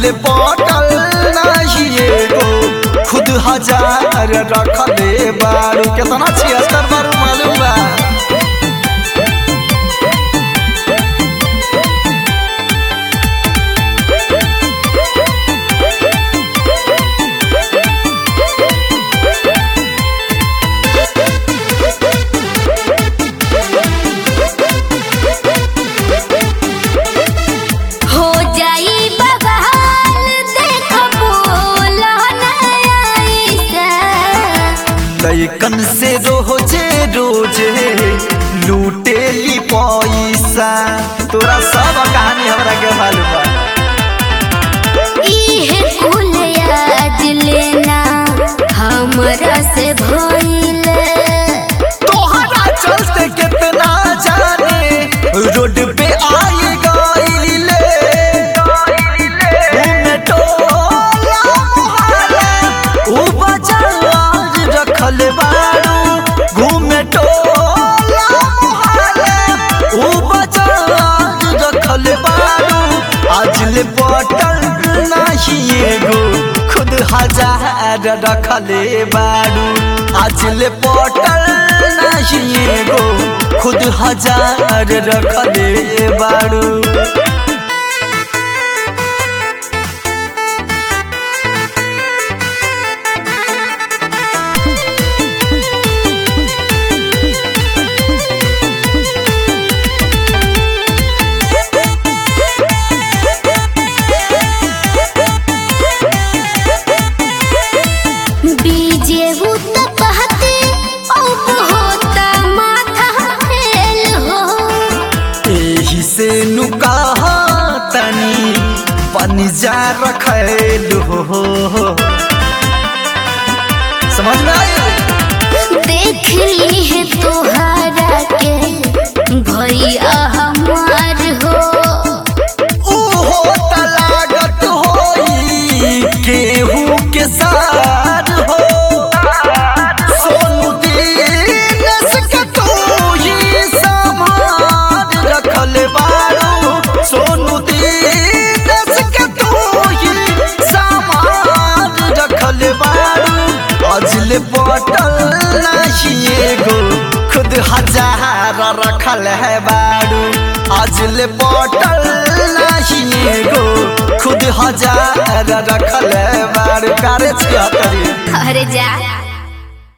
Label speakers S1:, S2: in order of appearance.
S1: ले पटल नहीं एगो खुद हजार रखले बारू केतना छिहत्तर बारू मालूम बा
S2: हो जाई बवाल देख बोला ऐसा
S1: लैकन से रोजे रोजे लूटे ली पैसा तोरा सब कहानी हमरा के मालूम बा
S2: इहे कुल याद लेना हमरा से भइले
S1: तोहरा चलते कितना जाने रोड पे आई गईले घूमे टोला मोहल्ला, ऊ बाजार रखल बारू घूमे टोला मोहल्ला, ऊ बाजार रखल बारू आज ले बटल नहीं एगो खुद हजार रखले बारू आज ले पटल नहीं एगो खुद हजार रखले बारू
S2: बीजे उत कहते अब होता माथा फेल हो
S1: एही से नुकाहा तनी पनिजा रखल हो समझ में आया
S2: देख ली है तोहरा के भैया हमार हो
S1: उहो त लागत होई केहू के सार हो सोनू दीनस के तू ही सामान रखल बारू सोनू दीनस के तू ही सामान रखल बारू अजले पटल नहीं एगो खुद हजार रखल है बारू अजले पटल नहीं एगो खुद हजार रखल है बारू करे छिया करी
S2: अरे जा